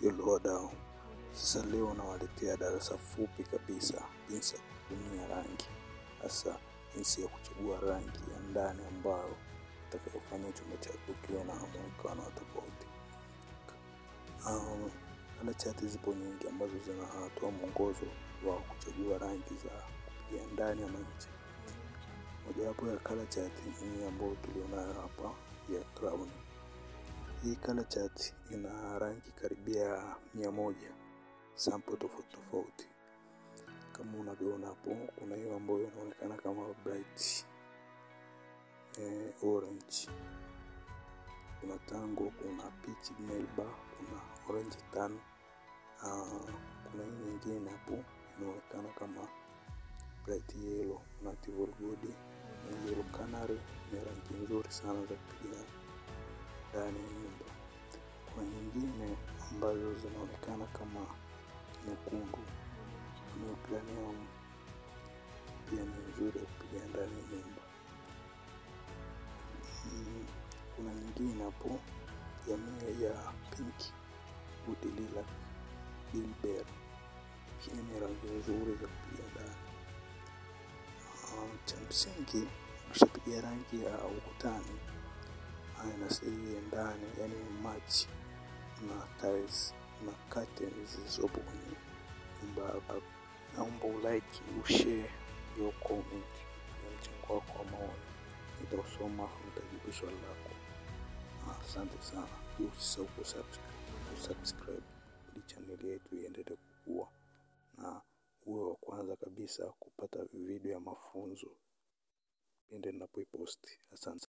Hello wadau, sasa leo nawaletea darasa fupi kabisa jinsi ya kutumia rangi, hasa jinsi ya kuchagua rangi ya ndani ambayo itakayofanya chumba chako kiwe na muonekano wa tofauti. Um, Kala chati zipo nyingi ambazo zinatoa mwongozo wa kuchagua rangi za kupigia ndani ama nje. Mojawapo ya kala chati hii ambayo tulionayo hapa ya crown. Hii color chart ina rangi karibia mia moja sample tofauti tofauti. Kama unavyoona hapo, kuna hiyo ambayo inaonekana kama bright eh, orange, kuna tango, kuna peach melba, kuna orange tan. Uh, kuna hii nyingine hapo inaonekana kama bright yellow, kuna tivol gold na yellow canary. Ni rangi nzuri sana za kupiga ndani ya nyumba. Kuna nyingine ambazo zinaonekana kama nyekundu, neoplanium pia ni nzuri ya kupiga ndani ya nyumba. Mm, Kuna nyingine hapo jamii ya pinki, utilila, bilber pia ni rangi nzuri za kupiga ndani. Ah, Cha msingi ukishapiga rangi ya ukutani haya inasaidia ndani, yani match na tiles na curtains zilizopo kwenye nyumba yako. Naomba ulike, ushare your comment na mchango wako wa maoni, nitausoma afu nitajibu swali lako. Ah, Asante sana, pia usisahau kusubscribe kusubscribe ili chaneli yetu iendelee kukua na uwe wa kwanza kabisa kupata video ya mafunzo pindi ninapoiposti. Asante.